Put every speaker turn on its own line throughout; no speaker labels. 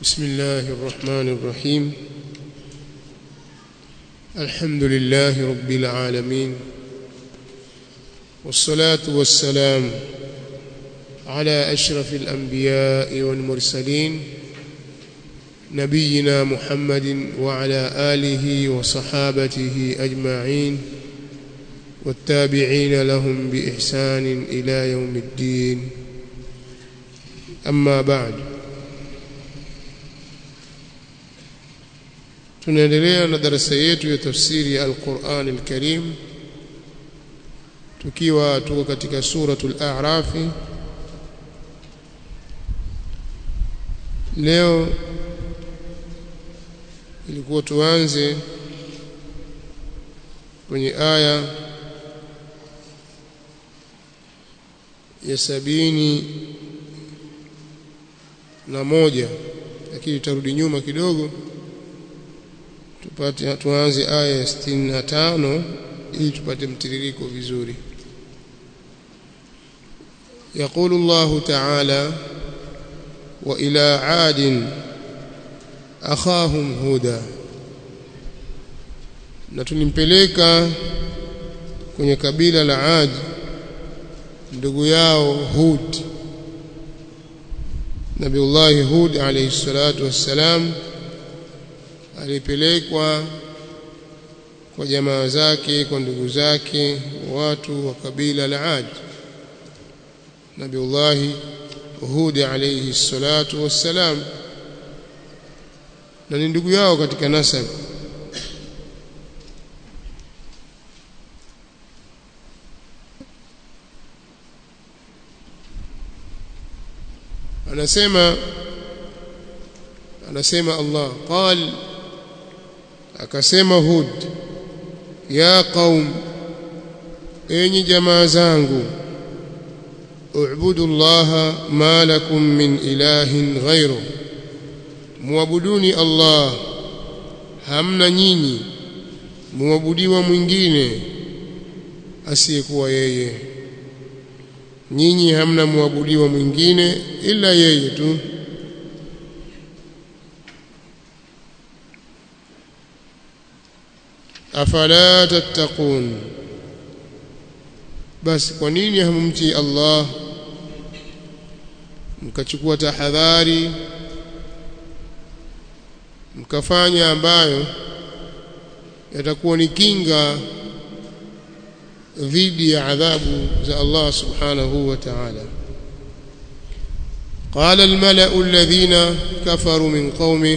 بسم الله الرحمن الرحيم الحمد لله رب العالمين والصلاة والسلام على أشرف الأنبياء والمرسلين نبينا محمد وعلى آله وصحابته أجمعين والتابعين لهم بإحسان إلى يوم الدين أما بعد tunaendelea na darasa yetu ya tafsiri ya Al-Qur'an Al-Karim tukiwa tuko katika suratul A'raf leo ilikuwa tuanze kwenye aya ya sabini na moja lakini tutarudi nyuma kidogo tupate tuanze aya ya 65 ili tupate mtiririko vizuri يقول الله تعالى وإلى عاد أخاهم هودا na tulimpeleka kwenye kabila la Ad ndugu yao Hud Nabiullah Hud alayhi salatu wassalam alipelekwa kwa jamaa zake kwa ndugu zake watu wa kabila la Ad Nabiullah Hud alayhi salatu wassalam na ni ndugu yao katika nasab anasema anasema Allah qal akasema Hud ya qaum enyi jamaa zangu u'budu Allah ma lakum min ilahin ghayru muabuduni Allah hamna nyinyi muabudiwa mwingine asiyekuwa yeye nyinyi hamna muabudiwa mwingine ila yeye tu afala tattaqun basi kwa nini hamumtii Allah mkachukua tahadhari mkafanya ambayo yatakuwa ni kinga dhidi ya adhabu za Allah subhanahu wa ta'ala قال الملأ الذين كفروا من قومه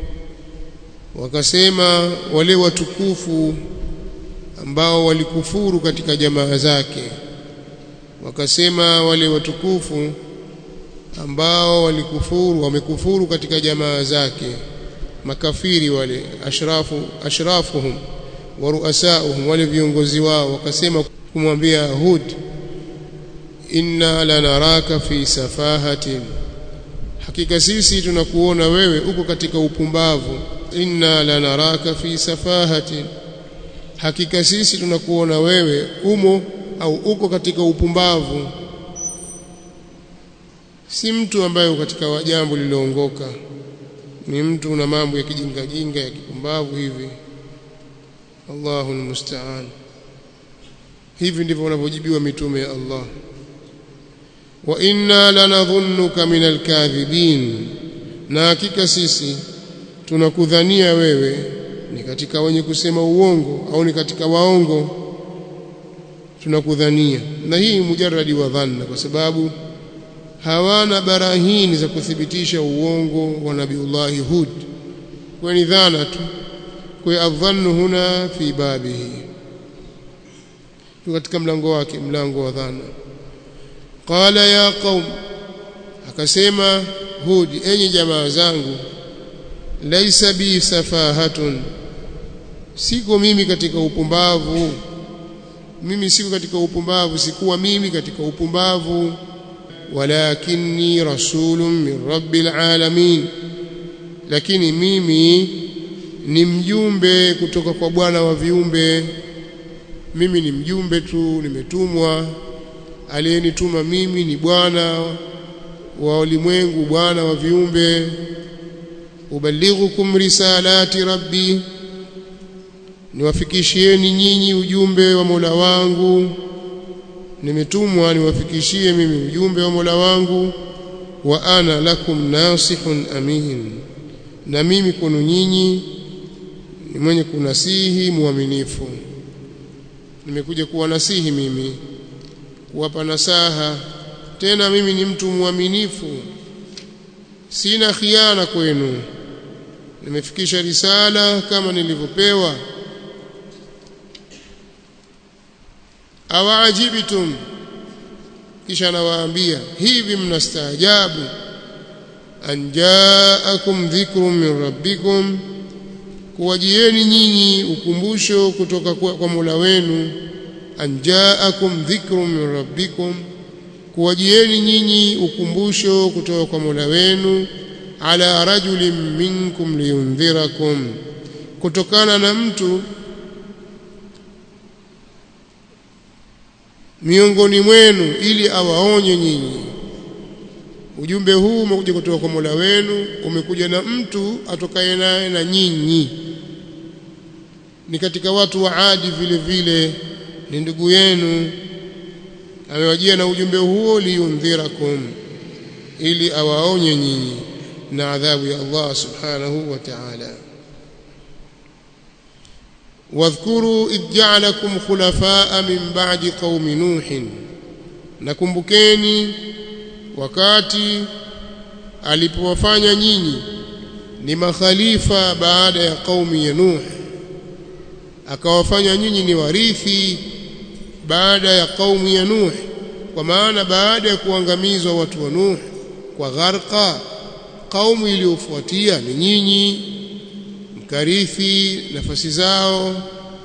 wakasema wale watukufu ambao walikufuru katika jamaa zake wakasema wale watukufu ambao walikufuru wamekufuru katika jamaa zake makafiri wale ashrafu ashrafuhum wa ruasauhum wale viongozi wao wakasema kumwambia Hud inna lanaraka fi safahatin hakika sisi tunakuona wewe uko katika upumbavu inna lanaraka fi safahatin hakika sisi tunakuona wewe umo au uko katika upumbavu si mtu ambaye katika jambo lililoongoka ni mtu na mambo ya kijinga jinga ya kipumbavu hivi Allahu almusta'an hivi ndivyo wanavyojibiwa mitume ya Allah wa inna lanadhunnuka minal kadhibin na hakika sisi tunakudhania wewe ni katika wenye kusema uongo au ni katika waongo tunakudhania na hii mujarradi wa dhanna kwa sababu hawana barahini za kuthibitisha uongo wa nabiullahi Hud kwa ni dhana tu kwa adhannu huna fi babihi katika mlango wake mlango wa dhana qala ya qaum akasema Hud enyi jamaa zangu laisa bi safahatun siko mimi katika upumbavu mimi siko katika upumbavu sikuwa mimi katika upumbavu walakinni rasulun min rabbil alamin lakini mimi ni mjumbe kutoka kwa bwana wa viumbe mimi ni mjumbe tu nimetumwa aliyenituma mimi ni bwana wa ulimwengu bwana wa viumbe ubalighukum risalati rabbi niwafikishieni nyinyi ujumbe wa Mola wangu nimetumwa niwafikishie mimi ujumbe wa Mola wangu wa ana lakum nasihun amin na mimi kwenu nyinyi ni mwenye kunasihi muaminifu nimekuja kuwa nasihi mimi kuwapa nasaha tena mimi ni mtu mwaminifu sina khiana kwenu nimefikisha risala kama nilivyopewa awaajibtum kisha nawaambia hivi mnastaajabu an jaakum dhikrun min rabbikum kuwajieni nyinyi ukumbusho kutoka kwa, kwa Mola wenu an jaakum dhikrun min rabbikum kuwajieni nyinyi ukumbusho kutoka kwa Mola wenu ala rajulin minkum liyundhirakum kutokana na mtu miongoni mwenu ili awaonye nyinyi ujumbe huu umekuja kutoka kwa Mola wenu umekuja na mtu atokaye naye na nyinyi ni katika watu wa Adi vile vile ni ndugu yenu amewajia na ujumbe huo liyundhirakum ili awaonye nyinyi na adhabu ya Allah subhanahu wa ta'ala واذكروا إذ جعلكم خلفاء من بعد قوم نوح nakumbukeni wakati alipowafanya nyinyi ni makhalifa baada ya kaumi ya Nuh akawafanya nyinyi ni warithi baada ya kaumu ya Nuh kwa maana baada ya kuangamizwa watu wa Nuh kwa gharqa kaumu iliyofuatia ni nyinyi mkarithi nafasi zao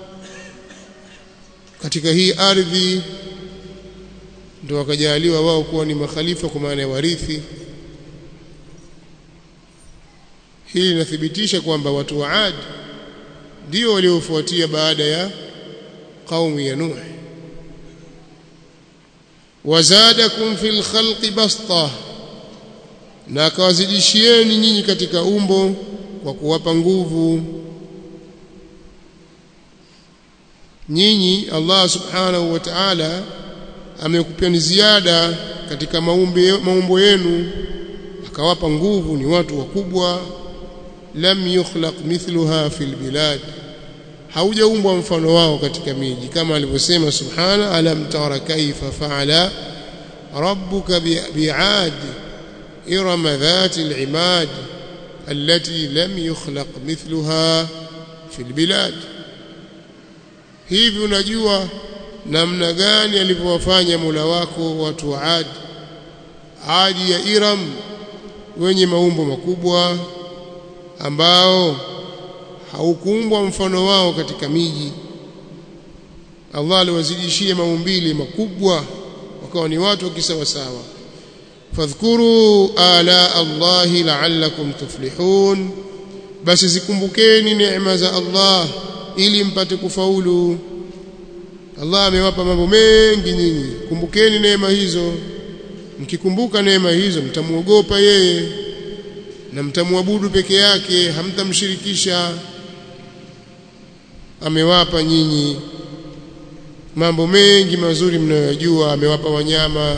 katika hii ardhi ndio wakajaliwa wao kuwa ni makhalifa kwa maana ya warithi hili linathibitisha kwamba watu wa Ad ndio waliofuatia baada ya kaumu ya Nuh wazadakum fil khalqi basta na akawazidishieni nyinyi katika umbo kwa kuwapa nguvu nyinyi Allah subhanahu wa ta'ala amekupeni ziada katika maumbe, maumbo yenu akawapa nguvu ni watu wakubwa lam yukhlaq mithluha fil bilad haujaumbwa mfano wao katika miji kama alivyosema subhana alam tara kaifa faala rabbuka bi'ad irama dhati al-imad التي لم يخلق مثلها في البلاد hivi unajua namna gani alivyowafanya Mola wako watu wa Ad Adi ya Iram wenye maumbo makubwa ambao haukuumbwa mfano wao katika miji Allah aliwazidishia maumbile makubwa wakawa ni watu wakisawasawa fadhkuru ala Allahi la'allakum tuflihun basi zikumbukeni neema za Allah ili mpate kufaulu Allah amewapa mambo mengi nyinyi kumbukeni neema hizo mkikumbuka neema hizo mtamuogopa yeye na mtamwabudu peke yake hamtamshirikisha amewapa nyinyi mambo mengi mazuri mnayojua amewapa wanyama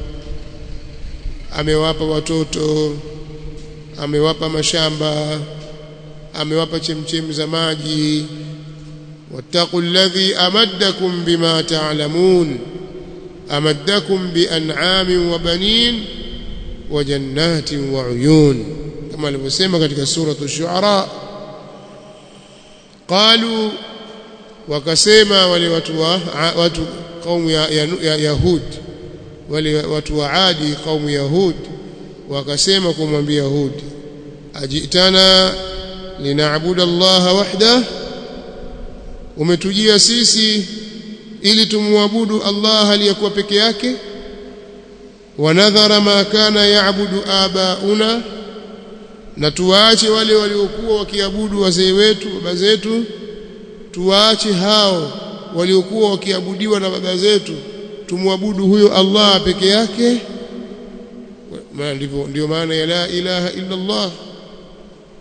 amewapa watoto amewapa mashamba amewapa chemchemi za maji wattaqu alladhi amaddakum bima ta'lamun amaddakum bian'amin wa banin wa jannatin wa uyun kama alivyosema katika suratu shuara qalu wakasema wale watu wa watu kaumu ya, ya, ya Yahud wale watu wa Adi kaumu Yahud wakasema kumwambia Hud ajitana linaabudu Allah wahda umetujia sisi ili tumwabudu Allah aliyekuwa peke yake wanadhara ma kana yaabudu abauna na tuwaache wale waliokuwa wakiabudu wazee wetu baba zetu tuwaache hao waliokuwa wakiabudiwa na baba zetu tumwabudu huyo Allah peke yake ndivyo ndio maana ya la ilaha illa Allah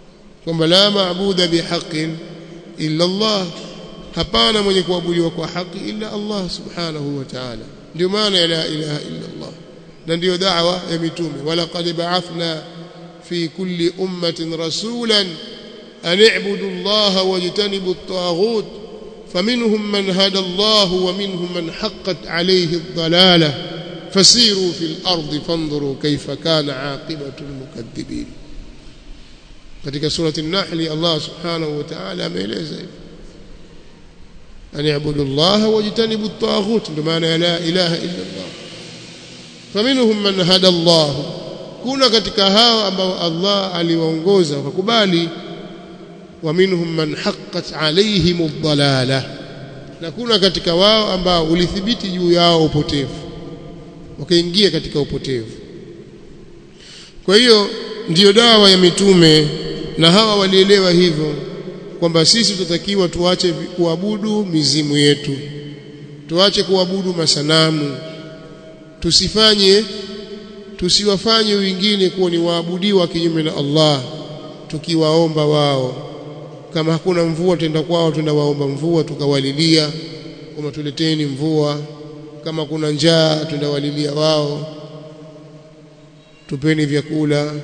kwamba la maabuda bihaqqin illa Allah hapana mwenye kuabudiwa kwa haki illa Allah subhanahu wa ta'ala ndio maana ya la ilaha illa Allah na ndio da'wa ya mitume wala qad ba'athna fi kulli ummatin rasulan an i'budu Allah wajtanibu at-taghut فمنهم من هدى الله ومنهم من حقت عليه الضلاله فسيروا في الارض فانظروا كيف كان عاقبه المكذبين katika surati an-nahl Allah subhanahu wa ta'ala ameeleza hivi an ya'budu Allah wajtanibu at-taghut ndio maana ya la ilaha illa Allah faminhum man hada Allah kuna katika hao ambao Allah aliwaongoza wakakubali wa minhum man haqqat alaihim ad-dalalah na kuna katika wao ambao ulithibiti juu yao upotevu wakaingia katika upotevu kwa hiyo ndiyo dawa ya mitume na hawa walielewa hivyo kwamba sisi tutatakiwa tuache kuabudu mizimu yetu tuache kuabudu masanamu tusifanye tusiwafanye wengine kuwa ni waabudiwa kinyume na Allah tukiwaomba wao kama hakuna mvua tenda kwao tunawaomba mvua tukawalilia kama tuleteni mvua kama kuna njaa tunawalilia wao tupeni vyakula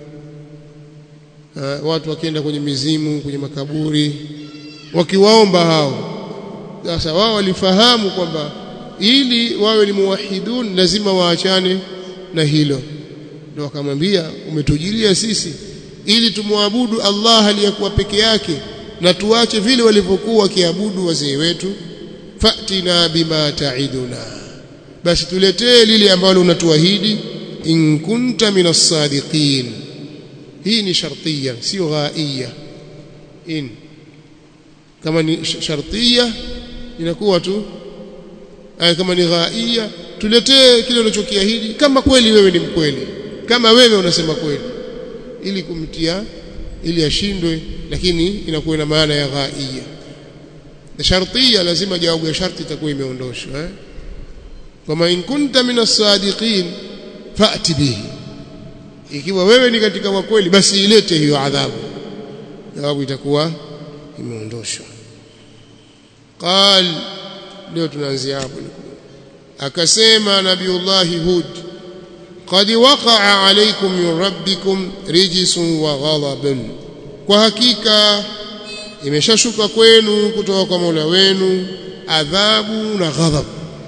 uh, watu wakienda kwenye mizimu kwenye makaburi wakiwaomba hao sasa wao walifahamu kwamba ili wawe ni muwahidun lazima waachane na hilo ndio wakamwambia umetujilia sisi ili tumwabudu Allah aliyekuwa peke yake na tuache vile walivyokuwa wakiabudu wazee wetu fatina bima taiduna basi tuletee lile ambalo unatuahidi in kunta minas sadiqin hii ni shartiya sio ghaiya in kama ni shartiya inakuwa tu ay kama ni ghaiya tuletee kile unachokiahidi kama kweli wewe ni mkweli kama wewe unasema kweli ili kumtia ili ashindwe lakini inakuwa na maana ya ghaiya na shartiya lazima jawabu ya sharti itakuwa imeondoshwa eh kama in kunta minas sadiqin fa'ti bihi ikiwa wewe ni katika wakweli basi ilete hiyo adhabu jawabu itakuwa imeondoshwa qal leo tunaanzia hapo akasema nabiullahi hud qad waqa'a alaykum min rabbikum rijsun wa ghadabun kwa hakika imeshashuka kwenu kutoka kwa Mola wenu adhabu na ghadhab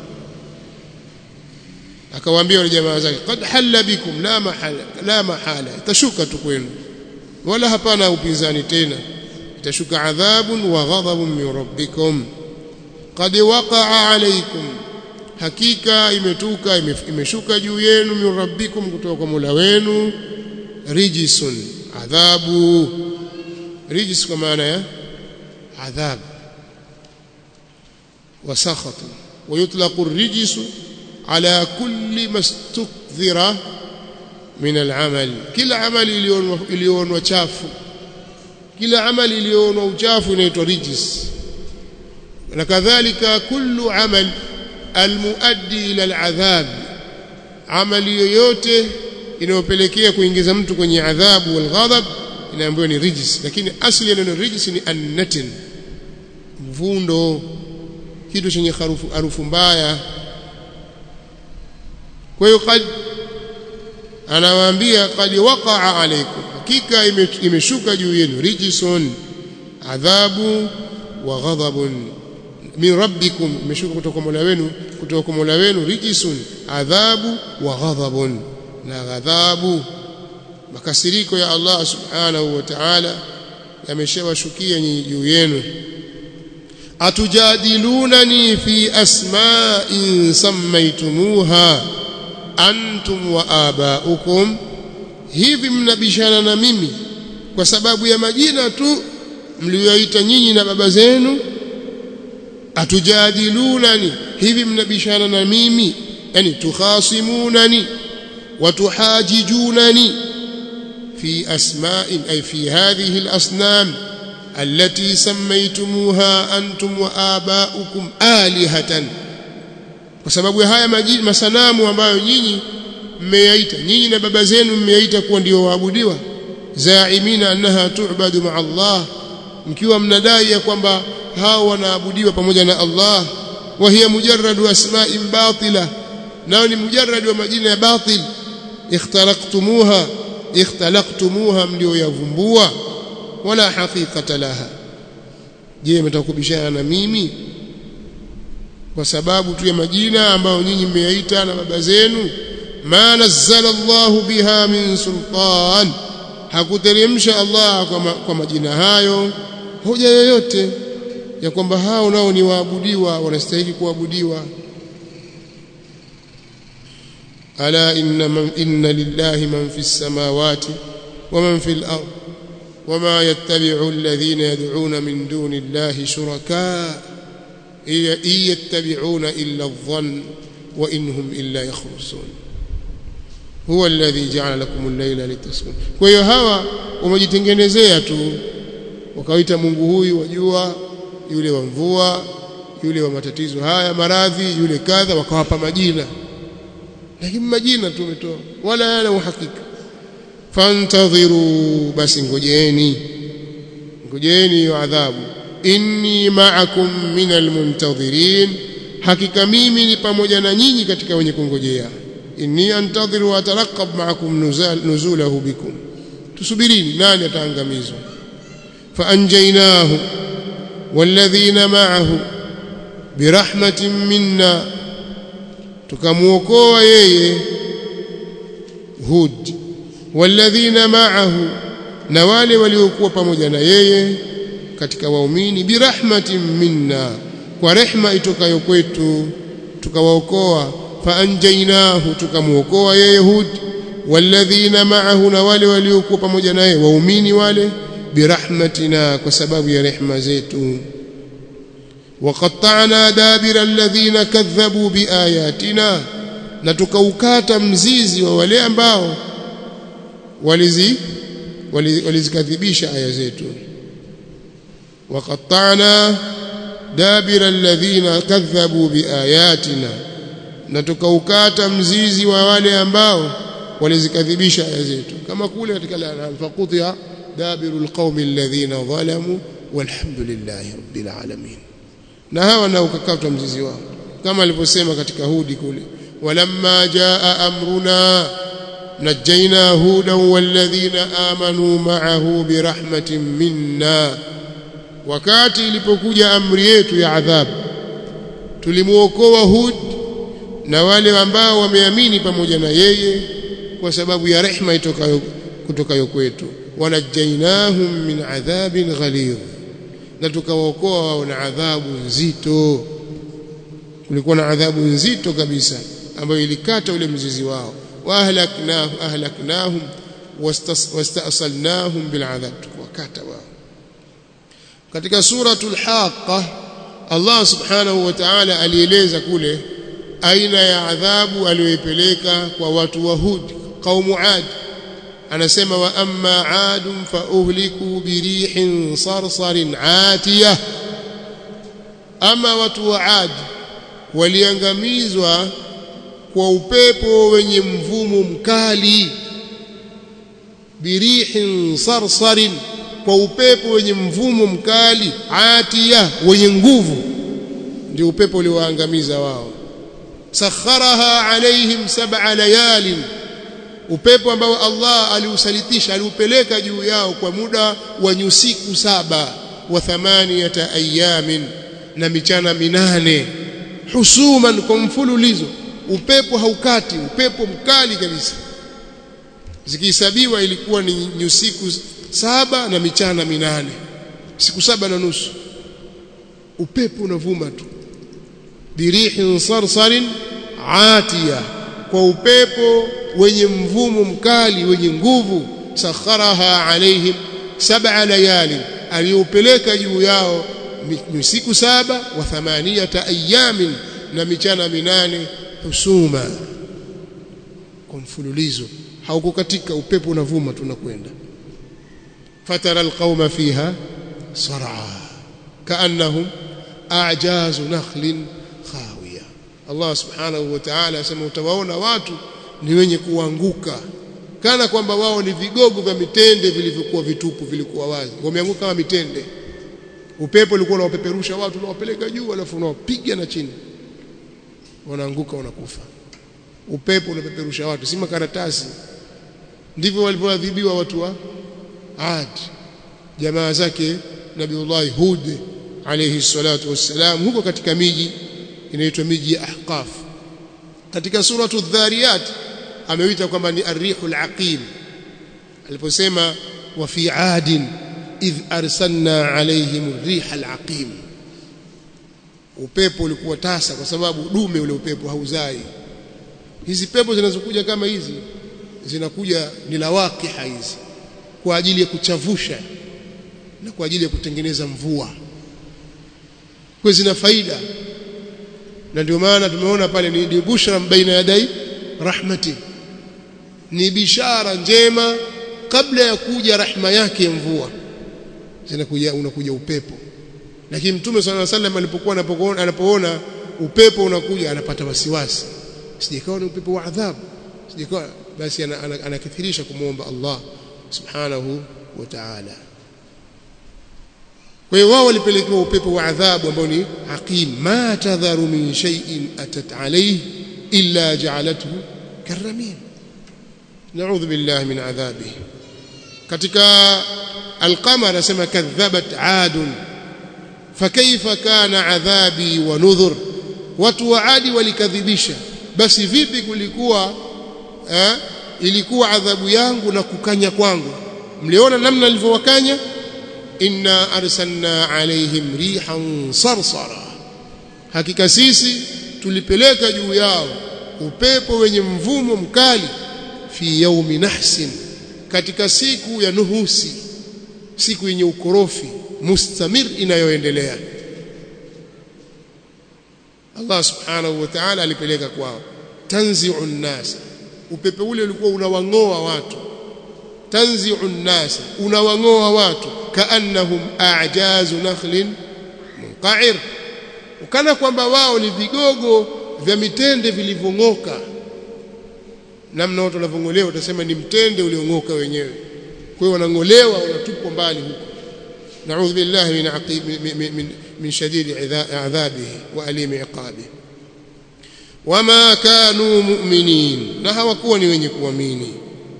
akawaambia wale jamaa zake qad halla bikum la mahala la mahala itashuka tu kwenu wala hapana upinzani tena itashuka adhabun wa ghadhabun min rabbikum qad waqa'a alaykum hakika imetuka imeshuka juu yenu min rabbikum kutoka kwa Mola wenu rijisun adhabu rijis kwa maana ya adhab wa sakhat wa yutlaqu ar-rijsu على كل ما استكثر من العمل كلا عمل ilionwa chafu kila amali ilionwa uchafu inaitwa rijis na kadhalika kullu amal almuaddi ila aladhab amali yoyote inayopelekea kuingiza mtu kwenye adhabu wal ghadab inaambiwa ni rijis lakini asli ya neno rijis ni annatin mvundo kitu chenye harufu harufu mbaya kwa hiyo kad anawaambia kad waqa'a alaykum hakika imeshuka juu yenu rijsun adhabu wa ghadabun min rabbikum imeshuka kutoka kwa Mola wenu kutoka kwa Mola wenu rijsun adhabu wa ghadabun na ghadhabu makasiriko ya Allah subhanahu wa ta'ala yameshawashukia nyinyi juu yenu atujadilunani fi asma'in sammaytumuha antum wa abaukum hivi mnabishana na mimi kwa sababu ya majina tu mlioyaita nyinyi na baba zenu atujadilunani hivi mnabishana na mimi yani tukhasimunani watuhajijunani fi asma'in ay fi hadhihi al-asnam التي سميتموها أنتم وآباؤكم آلهة kwa sababu ya haya majini masanamu ambayo nyinyi mmeyaita nyinyi na baba zenu mmeyaita kuwa ndio waabudiwa zaimina annaha tu'badu ma'a Allah mkiwa mnadai ya kwamba hao wanaabudiwa pamoja na Allah wa hiya mujarradu asma'in batila nao ni mujarrad wa majina ya batil ikhtalaqtumuha ikhtalaqtumuha mlio yavumbua wala haqiqata laha je mtakubishana na mimi kwa sababu tu ya majina ambayo nyinyi mmeyaita na baba zenu ma nazzala Allahu biha min sultan hakuteremsha Allah kwa, ma, kwa majina hayo hoja yoyote ya kwamba hao nao ni waabudiwa wanastahili kuabudiwa ala inna man, inna lillahi man fi samawati wa man fi al-ard وما يتبع الذين يدعون من دون الله شركاء إن يتبعون إلا الظن وإن هم إلا يخرصون هو الذي جعل لكم الليل لتسكنوا kwa hiyo hawa wamejitengenezea tu wakaita Mungu huyu wajua yule wa mvua yule wa matatizo haya maradhi yule kadha wakawapa majina lakini majina tu umetoa wala yana uhakika fantadhiru basi ngojeni ngojeni hiyo adhabu inni ma'akum minal muntadhirin hakika mimi ni pamoja na nyinyi katika wenye kungojea inni antadhiru wa ataraqab ma'akum nuzulahu bikum tusubirini nani ataangamizwa faanjaynahu walladhina ma'ahu birahmatin minna tukamuokoa yeye Hud walladhina ma'ahu na wale waliokuwa pamoja na yeye katika waumini birahmatin minna kwa rehma itokayo kwetu tukawaokoa faanjainahu tukamuokoa yeye Hud walladhina ma'ahu na wale waliokuwa pamoja naye waumini wale birahmatina kwa sababu ya rehma zetu وقطعنا دابر الذين كذبوا بآياتنا na tukaukata mzizi wa wale ambao walizi walizikadhibisha aya zetu waqatta'na dabira alladhina kadhabu biayatina na tukaukata mzizi wa wale ambao walizikadhibisha aya zetu kama kule katika al-an'am faqutiya dabiru alqaumi alladhina zalamu walhamdulillahi rabbil alamin na hawa na ukakatwa mzizi wao kama alivyosema katika hudi kule walamma jaa amruna نجينا هودا والذين آمنوا معه برحمة منا wakati ilipokuja amri yetu ya adhabu tulimuokoa Hud na wale ambao wameamini pamoja na yeye kwa sababu ya rehma itokayo kutokayo kwetu wanajainahum min adhabin ghalidh na tukawaokoa wao na adhabu nzito kulikuwa na adhabu nzito kabisa ambayo ilikata ule mzizi wao واهلكناه اهلكناهم واستأصلناهم بالعذاب وكاتا wao katika suratul haqa Allah subhanahu wa ta'ala alieleza kule aina ya adhabu aliyoipeleka kwa watu wa Hud qaumu Ad anasema wa amma adun fa uhliku birihin sarsarin atiyah ama watu wa Ad waliangamizwa kwa upepo wenye mvumo mkali birihin sarsarin kwa upepo wenye mvumo mkali atia wenye nguvu ndio upepo uliowaangamiza wao sakharaha alaihim sab'a layalin upepo ambao Allah aliusalitisha aliupeleka juu yao kwa muda wa nyusiku saba wa thamaniyata ayamin na michana minane husuman kwa mfululizo upepo haukati upepo mkali kabisa zikihesabiwa ilikuwa ni nyusiku saba na michana minane siku saba na nusu upepo unavuma tu birihin sarsarin atiya kwa upepo wenye mvumo mkali wenye nguvu sakharaha alaihim sab'a layali aliupeleka juu yao siku saba wa thamaniyata ayamin na michana minane husuma kwa mfululizo haukukatika upepo unavuma tunakwenda fatara alqauma fiha sar'a kaannahum a'jazu nakhlin Allah subhanahu wa ta'ala asema utawaona watu ni wenye kuanguka kana kwamba wao ni vigogo vya mitende vilivyokuwa vitupu vilikuwa wazi wameanguka kama mitende upepo ulikuwa unawapeperusha watu unawapeleka juu alafu unawapiga na chini wanaanguka wanakufa upepo unapeperusha watu si makaratasi ndivyo walivyoadhibiwa watu wa Ad jamaa zake Nabiullah Hud alayhi salatu wassalam huko katika miji inaitwa miji ya Ahqaf katika suratu dhariyat ameuita kwamba ni arrihul aqim aliposema wa fi adin idh arsalna alayhim rihal aqim upepo ulikuwa tasa kwa sababu dume ule upepo hauzai hizi pepo zinazokuja kama hizi zinakuja ni lawaqiha hizi kwa ajili ya kuchavusha na kwa ajili ya kutengeneza mvua kwa zina faida na ndio maana tumeona pale ni bushra baina yadai rahmati ni bishara njema kabla ya kuja rahma yake ya mvua zinakuja unakuja upepo lakini mtume swalla sallam alipokuwa anapoona anapoona upepo unakuja anapata wasiwasi sijikawa ni upepo wa adhabu sijikawa basi anakithirisha kumwomba Allah subhanahu wa ta'ala kwa hiyo wao walipelekewa upepo wa adhabu ambao ni aqim ma tadharu min shay'in atat alayhi illa ja'alathu karamin na'udhu billahi min adhabihi katika القمر anasema kadhabat adun fakaifa kana adhabi wa nudhur watu wa adi walikadhibisha basi vipi kulikuwa eh, ilikuwa adhabu yangu na kukanya kwangu mliona namna nilivyowakanya inna arsalna alaihim rihan sarsara hakika sisi tulipeleka juu yao upepo wenye mvumo mkali fi yaumi nahsin katika siku ya nuhusi siku yenye ukorofi mustamir inayoendelea Allah subhanahu wa ta'ala alipeleka kwao tanzi'u nnas upepe ule ulikuwa unawangoa watu tanzi'u nnas unawangoa watu kaannahum a'jazu nakhlin munqa'ir ukana kwamba wao ni vigogo vya mitende vilivyong'oka namna watu wanavongolewa utasema ni mtende uliong'oka wenyewe kwa hiyo wanangolewa wanatupwa mbali huko نعوذ بالله من عقيب من من, من شديد عذابه واليم عقابه وما كانوا مؤمنين na hawakuwa ni wenye kuamini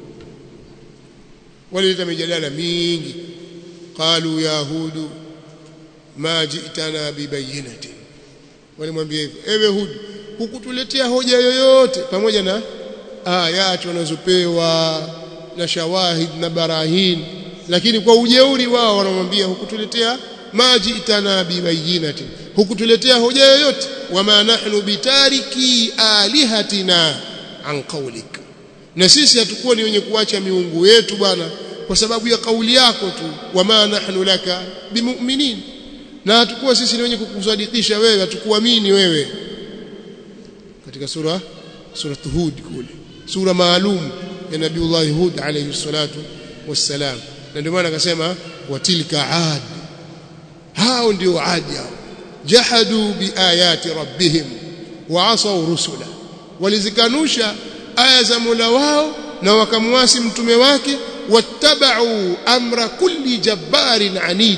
walileta mijadala mingi qalu ya hud ma ji'tana bibayinatin walimwambia hivyo ewe hud hukutuletea hoja yoyote pamoja na ayati wanazopewa na shawahid na barahin lakini kwa ujeuri wao wanamwambia hukutuletea maji itana bibayinati hukutuletea hoja yoyote wama nahnu bitariki alihatina an qawlik na sisi hatukuwa ni wenye kuacha miungu yetu bwana kwa sababu ya kauli yako tu wama nahnu laka bimu'minin na hatukuwa sisi ni wenye kukusadikisha wewe hatukuamini wewe katika sura sura Hud kule sura maalum ya Nabiullah Hud alayhi salatu wassalam na ndio maana akasema watilka ad hao ndio adi hao jahadu biayati rabbihim wa asaw rusula walizikanusha aya za Mola wao na wakamwasi mtume wake wattabau amra kulli jabbarin anid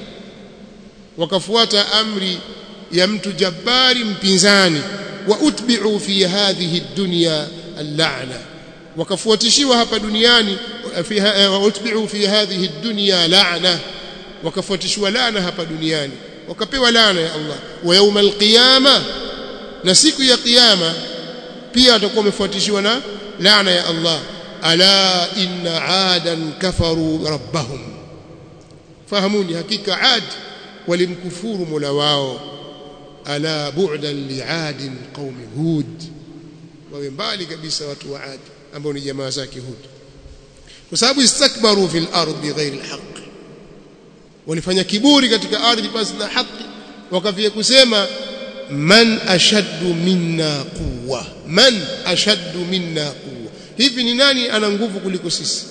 wakafuata amri ya mtu jabbari mpinzani wa utbi'u fi hadhihi dunya al-la'na wakafuatishiwa hapa duniani fiha utbi'u fi hadhihi dunya la'na wakafuatishiwa laana hapa duniani wakapewa laana ya Allah wa yawm al-qiyama na siku ya kiyama pia watakuwa wamefuatishiwa na laana ya Allah ala inna adan kafaru rabbahum fahamuni hakika ad walimkufuru mola wao ala bu'dan li'adin qaumi hud wawe mbali kabisa watu wa adi ambao ni jamaa zake hud kwa sababu istakbaru fil ardi ghairi alhaq walifanya kiburi katika ardhi basi na haki wakafia kusema man ashaddu minna quwwa man ashaddu minna quwwa hivi ni nani ana nguvu kuliko sisi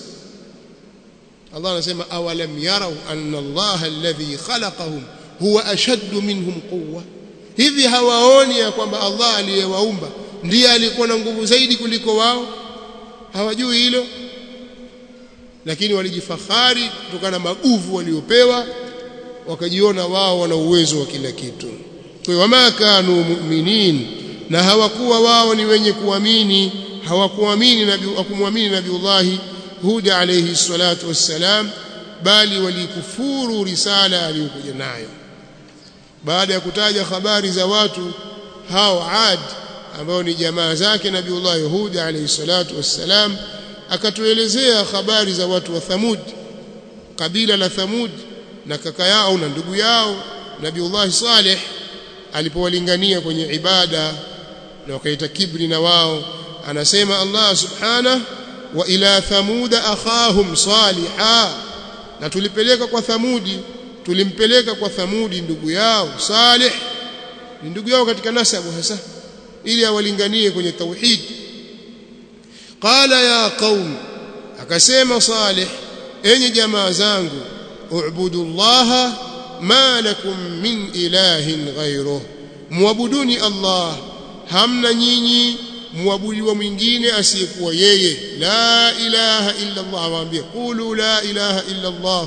Allah anasema awalam yarau anna Allah alladhi khalaqahum huwa ashaddu minhum quwwa hivi hawaoni ya kwamba Allah aliyewaumba ndiye alikuwa na nguvu zaidi kuliko wao hawajui hilo lakini walijifahari kutokana na maguvu waliopewa wakajiona wao wana uwezo wa kila kitu kwa wama kanu mu'minin na hawakuwa wao ni wenye kuamini hawakuamini nabii hakumwamini nabiullahi huda alayhi salatu wassalam bali walikufuru risala aliyokuja nayo baada ya kutaja habari za watu hao Ad ambao ni jamaa zake nabiullahi huda alayhi salatu wassalam akatuelezea habari za watu wa Thamud kabila la Thamud na kaka yao na ndugu yao nabiullahi Saleh alipowalingania kwenye ibada na wakaita kibri na wao anasema Allah subhanahu wa ila thamuda akhahum saliha na tulipeleka kwa thamudi tulimpeleka kwa thamudi ndugu yao salih ni ndugu yao katika nasabu hasa ili awalinganie kwenye tauhid qala ya qaum akasema salih enyi jamaa zangu u'budu allaha ma lakum min ilahin ghayruh muabuduni allah hamna nyinyi muabudiwa mwingine asiyekuwa yeye la ilaha illa Allah waambie qulu la ilaha illa Allah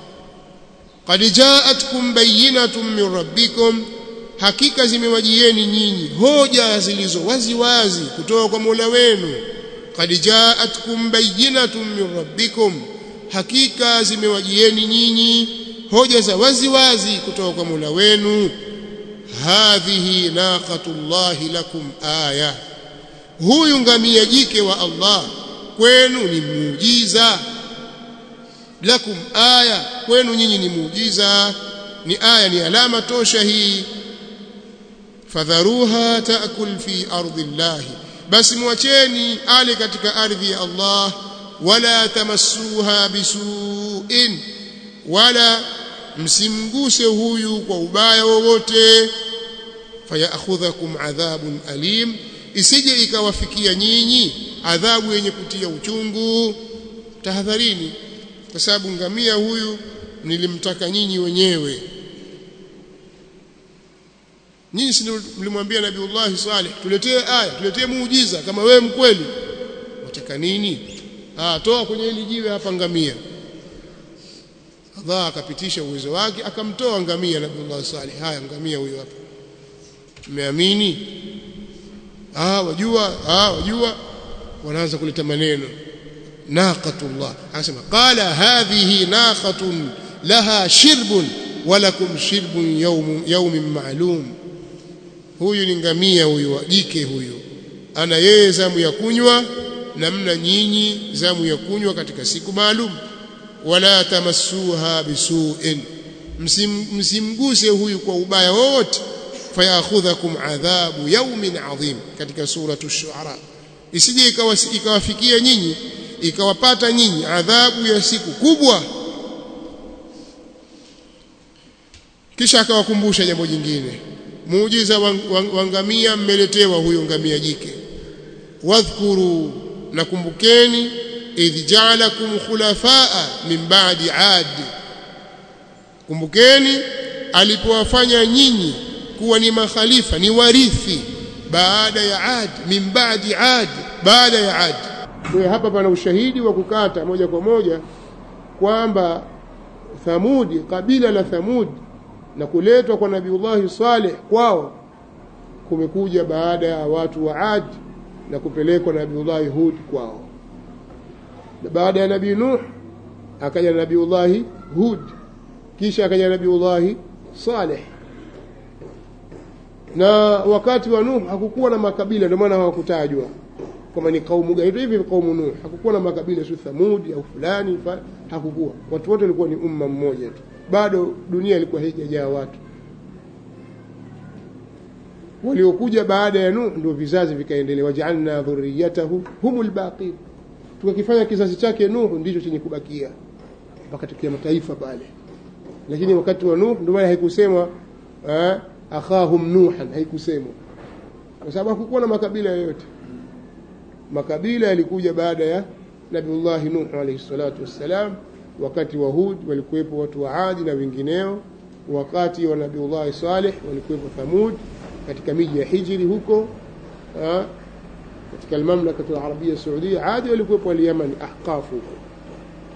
qad ja'atkum bayyinatun min rabbikum hakika zimewajieni nyinyi hoja zilizo wazi wazi kutoka kwa Mola wenu qad ja'atkum bayyinatun min rabbikum hakika zimewajieni nyinyi hoja za wazi wazi kutoka kwa Mola wenu hadhihi naqatullahi lakum aya huyu ngamia jike wa Allah kwenu ni muujiza lakum aya kwenu nyinyi ni muujiza ni aya ni alama tosha hii fadharuha taakul fi ardi llahi basi mwacheni ale katika ardhi ya Allah wala tamassuha bisuin wala msimguse huyu kwa ubaya wowote fayakhudhakum adhabun alim isije ikawafikia nyinyi adhabu yenye kutia uchungu tahadharini kwa sababu ngamia huyu nilimtaka nyinyi wenyewe nyinyi si mlimwambia nabiullahi salih tuletee aya tuletee muujiza kama wewe mkweli wataka nini ah toa kwenye hili jiwe hapa ngamia Allah akapitisha uwezo wake akamtoa ngamia nabiullahi salih haya ngamia huyo hapa mmeamini ah wajua ah wajua wanaanza kuleta maneno naqatullah anasema qala hadhihi naqatun laha shirbun walakum shirbun yawm yawmin ma'lum huyu ni ngamia huyu jike huyu ana yeye zamu ya kunywa na mna nyinyi zamu ya kunywa katika siku maalum wala tamassuha bisu'in msimguse huyu kwa ubaya wote fayakhudhakum adhabu yawmin adhim katika suratu shuara isije ikawafikia nyinyi ikawapata nyinyi adhabu ya siku kubwa kisha akawakumbusha jambo jingine muujiza wa ngamia mmeletewa huyo ngamia jike wadhkuru nakumbukeni idh ja'alakum khulafaa min ba'di 'ad kumbukeni alipowafanya nyinyi kuwa ni makhalifa ni warithi baada ya Ad min ba'di Ad baada ya Ad kwa hapa pana ushahidi wa kukata moja kwa moja kwamba Thamudi kabila la Thamud na kuletwa kwa Nabiullahi Saleh kwao kumekuja baada ya watu wa Ad na kupelekwa Nabiullahi Hud kwao na baada ya Nabii Nuh akaja Nabiullahi Hud kisha akaja Nabiullahi Saleh na wakati wa Nuh hakukuwa na makabila ndio maana hawakutajwa kama ni kaumu gani hivi kaumu Nuh hakukuwa na makabila sio Thamudi au fulani hakukuwa watu wote walikuwa ni umma mmoja tu bado dunia ilikuwa haijajaa watu waliokuja baada ya Nuh ndio vizazi vikaendelea waj'alna dhurriyatahu humul baqin tukakifanya kizazi chake Nuh ndicho chenye kubakia mpaka tukia mataifa pale lakini wakati wa Nuh ndio maana haikusemwa eh, akhahum nuhan haikusemwa kwa sababu hakukuwa na makabila yoyote makabila yalikuja baada ya Nabiullah Nuh alayhi salatu wassalam wakati wa Hud walikuwepo watu wa Adi na wengineo wakati wa Nabiullah Saleh walikuwepo Thamud katika miji ya Hijri huko ha? katika mamlaka ya Arabia Saudia Adi walikuwepo al-Yaman Ahqaf huko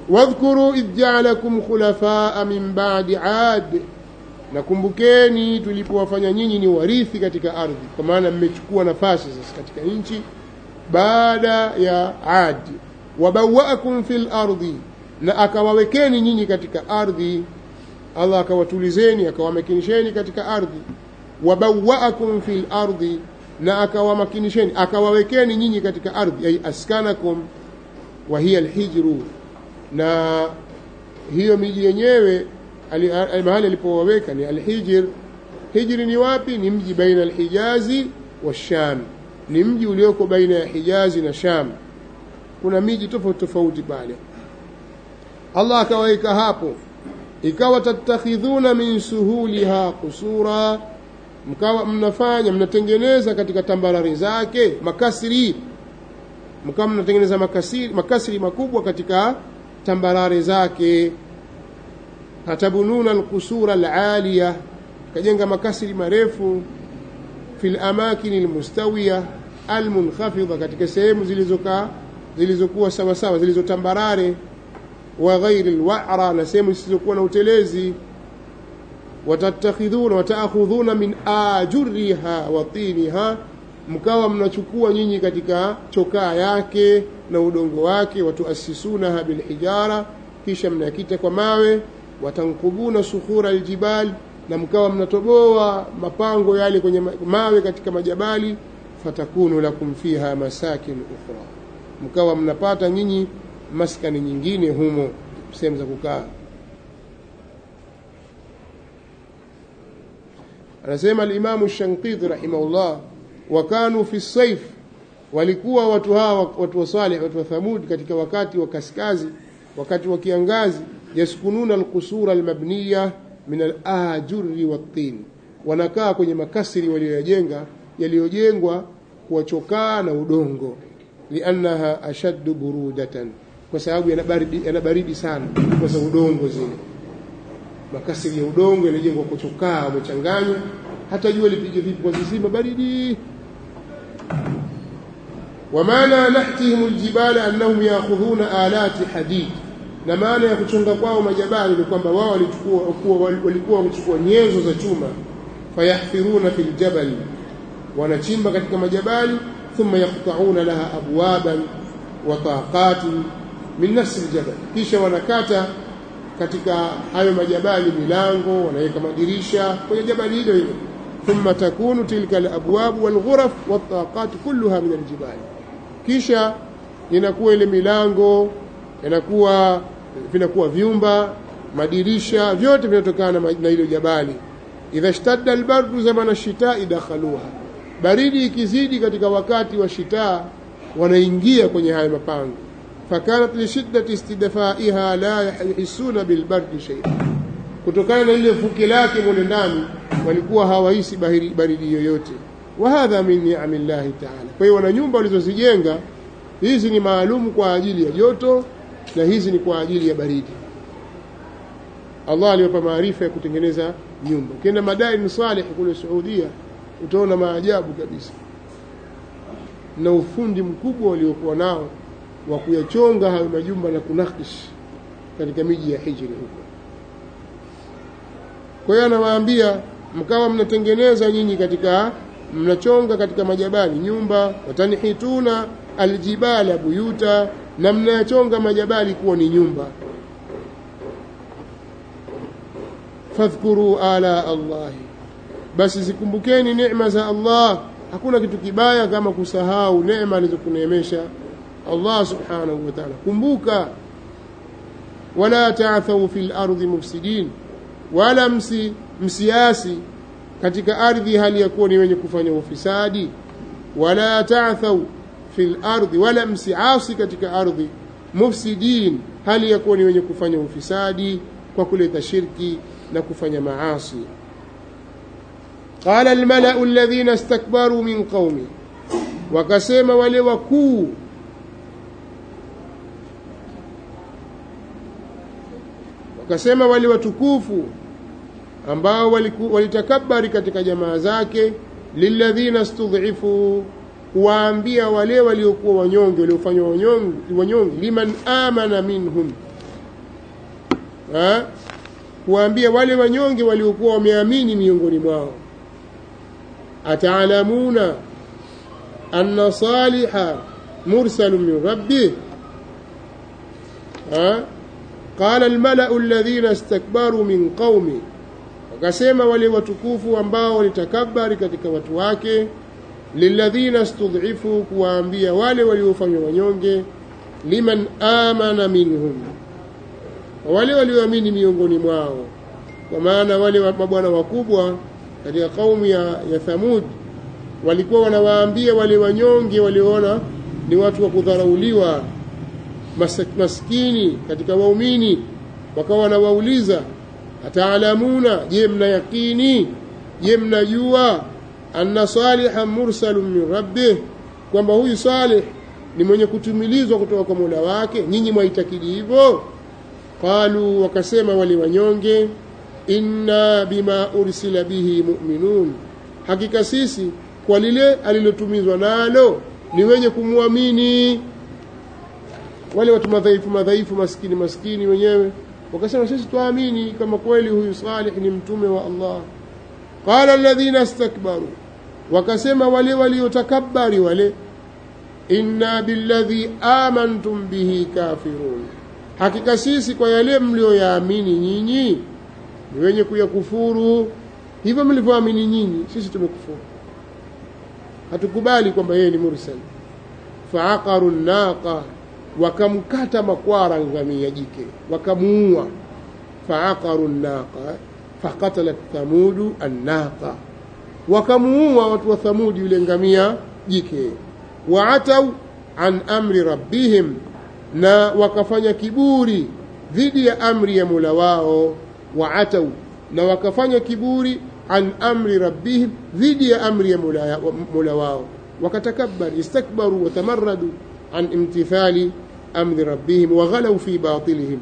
wadhkuru idh ja'alakum khulafaa min ba'di 'ad nakumbukeni tulipowafanya nyinyi ni warithi katika ardhi kwa maana mmechukua nafasi sasa katika nchi baada ya Ad wabawaakum fil ardi na akawawekeni nyinyi katika ardhi Allah akawatulizeni akawamakinisheni katika ardhi wabawaakum fil ardi na akawamakinisheni akawawekeni nyinyi katika ardhi ay askanakum wa hiya alhijru na hiyo miji yenyewe mahali alipowaweka ni alhijr hijri ni wapi ni mji baina alhijazi wa sham ni mji ulioko baina ya hijazi na sham kuna miji tofauti tofauti pale Allah akawaweka hapo ikawa tattakhidhuna min suhuliha qusura mkawa mnafanya mnatengeneza katika tambarare zake makasri mkawa mnatengeneza makasiri makasri makubwa katika tambarare zake hatabununa alqusura alaliya kajenga makasri marefu fil amakin almustawiya almunkhafidha katika sehemu zilizokaa zilizokuwa sawa sawa zilizotambarare wa ghairi alwa'ra na sehemu zisizokuwa na utelezi watattakhidhuna wataakhudhuna min ajuriha wa tiniha mkawa mnachukua nyinyi katika chokaa yake na udongo wake watuasisunaha bilhijara kisha mnakita kwa mawe watankubuna sukhura aljibal na mkawa mnatoboa mapango yale kwenye mawe katika majabali fatakunu lakum fiha masakin ukhra mkawa mnapata nyinyi maskani nyingine humo sehemu za kukaa anasema alimamu shankiti rahimahullah wakanu fi saif walikuwa watu hawa watu wa salih watu wa thamud katika wakati wa kaskazi wakati wa kiangazi yaskununa alqusura almabniya min alajuri wattin wanakaa kwenye makasiri walioyajenga yaliyojengwa kwa chokaa na udongo liannaha ashaddu burudatan kwa sababu yana baridi, yana baridi sana kwa sababu udongo zile makasiri ya udongo yaliyojengwa kwa chokaa umechanganywa hata jua lipige vipi kwa zizima baridi ومعنى نحتهم الجبال أنهم يأخذون آلات حديد na maana ya kuchonga kwao majabali ni kwamba wao walikuwa walikuwa wamechukua nyenzo za chuma fayahfiruna fil jabal wanachimba katika majabali thumma yaqta'una laha abwaban wa taqatin min nafsi aljabal kisha wanakata katika hayo majabali milango wanaweka madirisha kwenye jabali hilo hilo thumma takunu tilka alabwab walghuraf wattaqat kulluha min aljibal kisha inakuwa ile milango inakuwa vinakuwa vyumba madirisha vyote vinatokana na ile jabali idha shtadda albardu zamana shitai dakhaluha baridi ikizidi katika wakati wa shitaa wanaingia kwenye haya mapango fakanat lishiddati istidfaiha la yahisuna bilbardi shay'a kutokana na ile fuki lake mule ndani walikuwa hawahisi baridi yoyote wa hadha min ni'amillahi ta'ala kwa hiyo wana nyumba walizozijenga hizi ni maalum kwa ajili ya joto na hizi ni kwa ajili ya baridi Allah aliwapa maarifa ya kutengeneza nyumba ukienda Madain Saleh kule Saudia utaona maajabu kabisa na ufundi mkubwa waliokuwa nao wa kuyachonga hayo majumba na kunakish katika miji ya hijri huko kwa hiyo anawaambia mkawa mnatengeneza nyinyi katika mnachonga katika majabali nyumba watanihituna aljibala buyuta na mnayachonga majabali kuwa ni nyumba fadhkuru ala allahi basi zikumbukeni neema za Allah hakuna kitu kibaya kama kusahau neema alizokuneemesha Allah subhanahu wa ta'ala kumbuka wala ta'thaw fil ardi mufsidin wala msi msiasi katika ardhi hali ya kuwa ni wenye kufanya ufisadi wala ta'thaw fil ardi wala msiasi katika ardhi mufsidin hali ya kuwa ni wenye kufanya ufisadi kwa kuleta shirki na kufanya maasi qala almalau alladhina istakbaru min qaumi wakasema wale wakuu wakasema wale watukufu ambao walitakabari katika jamaa zake lilladhina studhifu kuwaambia wale waliokuwa wanyonge waliofanywa wanyonge liman amana minhum ha? kuwaambia wale wanyonge waliokuwa wameamini miongoni mwao ataalamuna anna saliha mursalun min rabbih qala almalau alladhina istakbaru min qaumi wakasema wale watukufu ambao walitakabari katika watu wake lilladhina studhifu kuwaambia wale waliofanywa wanyonge liman amana minhum wale walioamini miongoni mwao kwa maana wale mabwana wakubwa katika kaumu ya, ya Thamud walikuwa wanawaambia wale wanyonge walioona ni watu wa kudharauliwa maskini katika waumini wakawa wanawauliza ataalamuna je mna yakini je mnajua anna salihan mursalun min rabbih kwamba huyu salih ni mwenye kutumilizwa kutoka kwa Mola wake nyinyi mwaitakidi hivyo qalu wakasema wale wanyonge inna bima ursila bihi mu'minun hakika sisi kwa lile alilotumizwa nalo ni wenye kumwamini wale watu madhaifu madhaifu maskini maskini wenyewe wakasema sisi tuamini kama kweli huyu salih ni mtume wa Allah qala alladhina istakbaru wakasema wale waliotakabari wale inna billadhi amantum bihi kafirun hakika sisi kwa yale mlioyaamini nyinyi ni wenye kuyakufuru hivyo mlivyoamini nyinyi sisi tumekufuru hatukubali kwamba yeye ni mursal faaqaru naqa wakamkata makwara ngamia jike wakamuua faaqaru naqa faqatalat thamudu annaqa wakamuua watu wa thamudi yule ngamia jike waatau an amri rabbihim na wakafanya kiburi dhidi ya amri ya Mola wao waatau na wakafanya kiburi an amri rabbihim dhidi ya amri ya Mola, Mola wao wakatakabbar istakbaru watamarradu an imtithali amri rabbihim waghalaw fi batilihim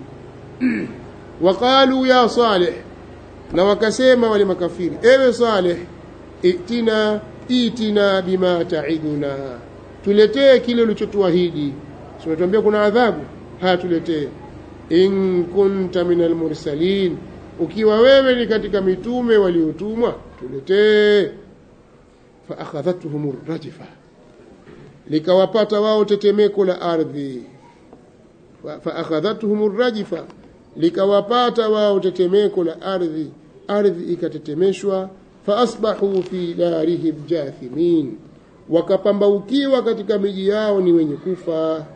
waqalu ya salih na wakasema wale makafiri ewe salih itina itina bima taiduna tuletee kile ulichotuahidi tunatuambia kuna adhabu haya tuletee in kunta minal mursalin ukiwa wewe ni katika mitume waliotumwa tuletee fa akhadhatuhum rajfa likawapata wao tetemeko la ardhi fa akhadhatuhum rajfa likawapata wao tetemeko la ardhi ardhi ikatetemeshwa fa asbahu fi darihim jathimin wakapambaukiwa katika miji yao ni wenye kufa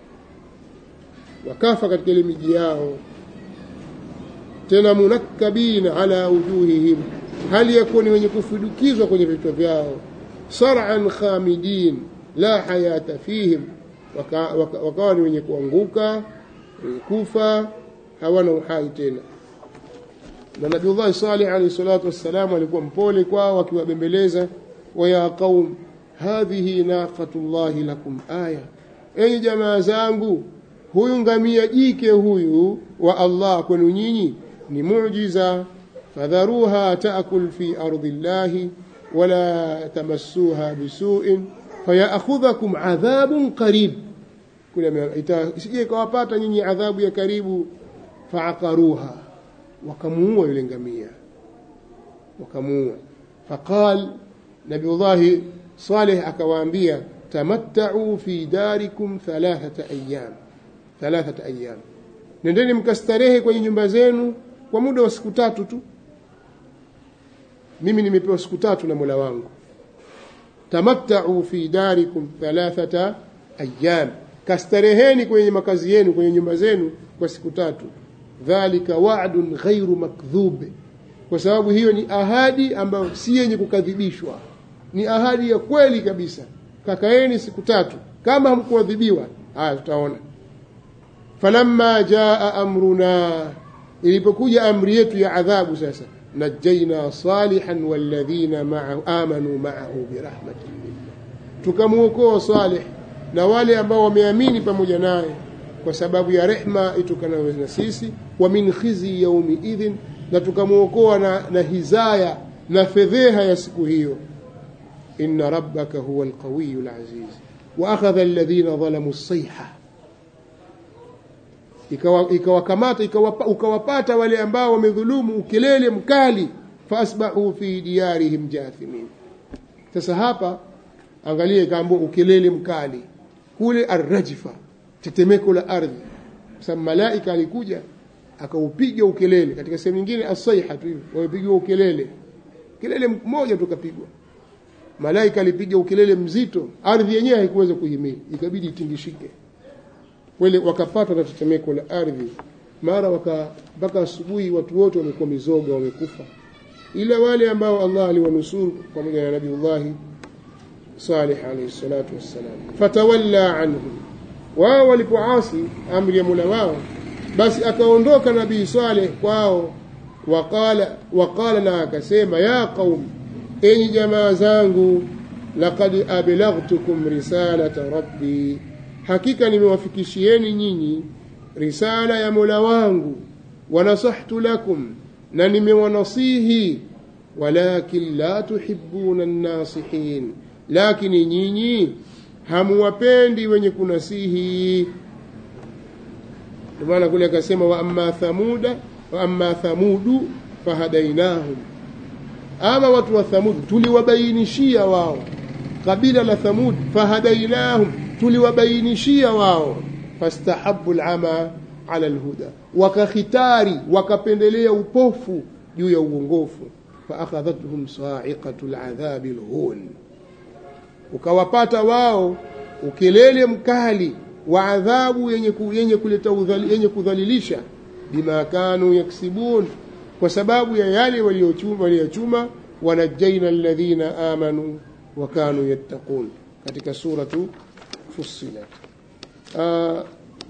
wakafa katika ile miji yao tena munakkabina ala wujuhihim hali yakuwa ni wenye kufudukizwa kwenye vichwa vyao sar'an khamidin la hayata fihim wakawa waka, waka ni wenye kuanguka wenye kufa hawana uhai tena na nabiullahi salih alayhi salatu wassalam alikuwa mpole kwao akiwabembeleza wa ya qaum hadhihi naqatullahi lakum aya enyi jamaa zangu huyu ngamia jike huyu wa Allah kwenu nyinyi ni muujiza fadharuha taakul fi ardi llahi wala tamassuha bisu'in fayakhudhakum adhabun qarib kule isije kawapata nyinyi adhabu ya karibu faaqaruha wakamuua yule ngamia wakamuua faqal nabiyullahi salih akawaambia tamatta'u fi darikum thalathata ayyam thalathata ayyam nendeni mkastarehe kwenye nyumba zenu kwa muda wa siku tatu tu mimi nimepewa siku tatu na Mola wangu tamatta'u fi darikum thalathata ayyam kastareheni kwenye makazi yenu kwenye nyumba zenu kwa siku tatu dhalika wa'dun ghairu makdhub kwa sababu hiyo ni ahadi ambayo si yenye kukadhibishwa ni ahadi ya kweli kabisa kakaeni siku tatu kama hamkuadhibiwa haya tutaona falamma jaa amruna ilipokuja amri yetu ya adhabu sasa najaina salihan walladhina ma'ahu amanu ma'ahu birahmatin minna tukamuokoa salih na wale ambao wameamini pamoja naye kwa sababu ya rehma itokanayo na sisi wa min khizi yaumi idhin na tukamuokoa na, na hizaya na fedheha ya siku hiyo inna rabbaka huwa alqawiyyu alaziz wa akhadha alladhina zalamu as-sayha ikawakamata ikawa ukawapata wale ambao wamedhulumu ukelele mkali faasbahu fi diyarihim jathimin sasa hapa angalia ikaambua ukelele mkali kule arrajfa tetemeko la ardhi sababu malaika alikuja akaupiga ukelele katika sehemu nyingine asaiha tu hivi wamepiga ukelele kelele mmoja tu kapigwa malaika alipiga ukelele mzito ardhi yenyewe haikuweza kuhimili ikabidi itingishike wale wakapatwa na tetemeko la ardhi mara waka mpaka asubuhi watu wote wamekuwa mizoga wamekufa ila wale ambao Allah aliwanusuru pamoja na Nabiullah Salih alayhi salatu wassalam fatawalla anhum wao walipoasi amri ya Mola wao basi akaondoka nabii Saleh kwao waqala waqala na akasema ya qaum enyi jamaa zangu laqad ablaghtukum risalata rabbi hakika nimewafikishieni nyinyi risala ya Mola wangu wanasahtu lakum na nimewanasihi walakin la tuhibbuna an-nasihin lakini nyinyi hamuwapendi wenye kunasihi ndio maana kule akasema wa amma thamuda wa amma thamudu fahadainahum ama watu wa thamud tuliwabainishia wao kabila la thamud fahadainahum tuliwabainishia wao fastahabu alama ala alhuda wakakhitari wakapendelea upofu juu ya uongofu faakhadhathum sa'iqatu aladhabi alhun ukawapata wao ukelele mkali wa adhabu yenye, ku, yenye kuleta udhali, yenye kudhalilisha bima kanu yaksibun kwa sababu ya yale waliochuma waliochuma wanajaina alladhina amanu wa kanu yattaqun katika suratu fussilat uh,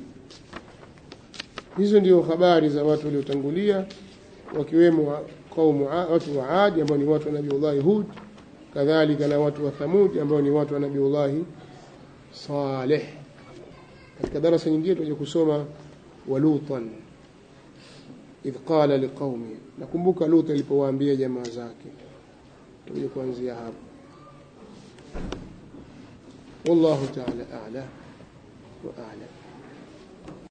hizo ndio habari za watu waliotangulia wakiwemo kaumu watu wa Adi ambao ni watu wa Nabiiullah Hud kadhalika na watu wa Thamud ambao ni watu wa Nabiiullah Saleh katika darasa nyingine tutaje kusoma walutan idh qala liqaumi nakumbuka Lut alipowaambia jamaa zake tutaje kuanzia hapo والله تعالى أعلى وأعلم